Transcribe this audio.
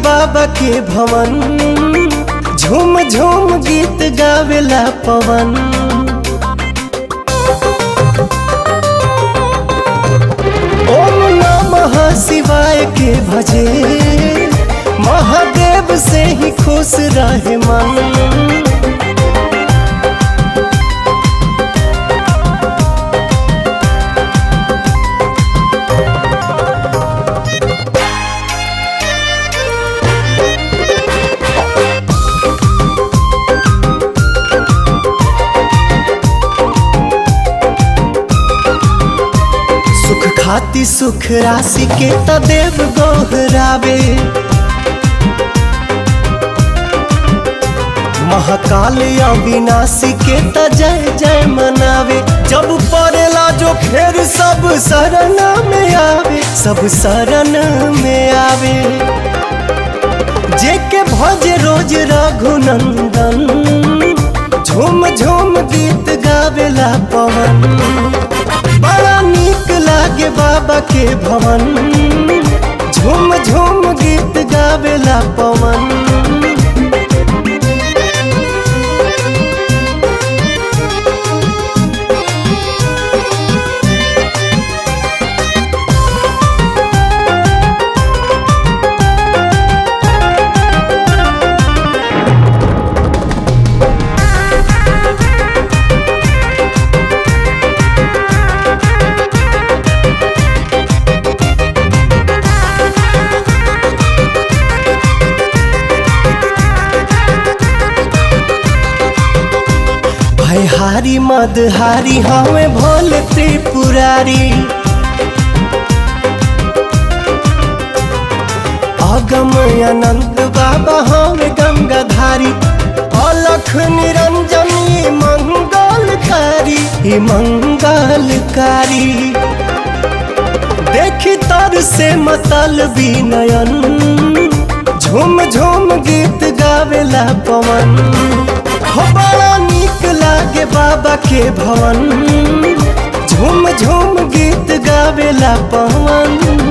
बाबा के भवन झूम झूम गीत गावेला पवन ओम नमः शिवाय के भजे महादेव से ही खुश रहे मन सुख खाती सुख राशि के त देव गोहरावे महाकाल अविनाशी के त जय जय मनावे जब पड़ेला जो खेर सब शरण में आवे सब शरण में आवे जे के भज रोज रघुनंदन झूम झूम गीत गावेला पवन बड़ा नीक लागे बाबा के भवन झूम झूम गीत गावेला पवन भयहारी मदहारी हमें भोले त्रिपुरारी अगम अनंत बाबा हमें गंगाधारी अलख निरंजनी मंगलकारी ई मंगलकारी देखी तर से मतल विनयन झूम झूम गीत गावेला पवन हो बड़ा नीक लागे बाबा के भवन झूम झूम गीत गावेला पवन